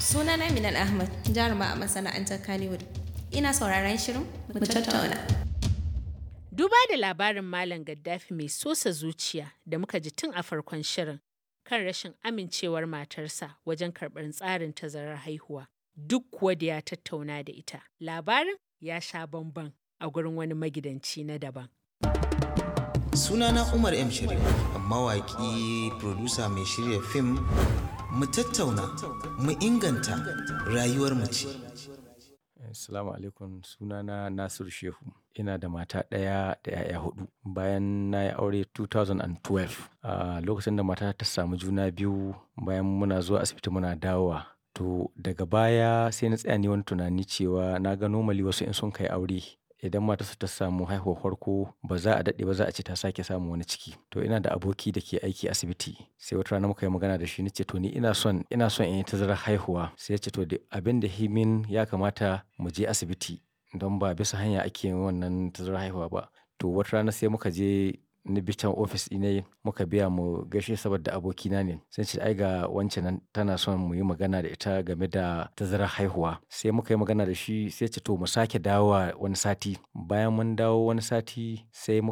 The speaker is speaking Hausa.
Sunana Minal Ahmad, jaruma a masana'antar Kannywood. Ina sauraron shirin mu tattauna. Duba da labarin Malam Gaddafi mai sosa zuciya da muka ji tun a farkon shirin kan rashin amincewar matarsa wajen karɓar tsarin tazarar haihuwa. Duk kuwa da ya tattauna da ita. Labarin ya sha bamban a gurin wani magidanci na daban. Sunana Umar M. Sharif, mawaƙi, producer mai shirya fim, mu tattauna, mu inganta rayuwar mu ce. Assalamu alaikum sunana Nasiru Shehu. Ina da mata ɗaya da 'ya'ya hudu. Bayan na yi aure 2012, a lokacin da mata ta samu juna biyu bayan muna zuwa asibiti muna dawowa. To daga baya sai na tsaya ni wani tunani cewa na ga normally wasu in sun kai aure idan matarsa ta samu haihuwar farko ba za a daɗe ba za a ce ta sake samun wani ciki. To ina da aboki da ke aiki asibiti sai wata rana muka yi magana da shi na ce to ni ina son ina son in yi tazarar haihuwa. Sai ya ce to abin da himin ya kamata mu je asibiti don ba bisa hanya ake yin wannan tazarar haihuwa ba. To wata rana sai muka je ni bi can ofis ɗina muka biya mu gaishe saboda abokina ne. Sai ce ai ga wance nan tana son mu yi magana da ita game da tazarar haihuwa. Sai muka yi magana da shi sai ya ce to mu sake dawowa wani sati. Bayan mun dawo wani sati sai mu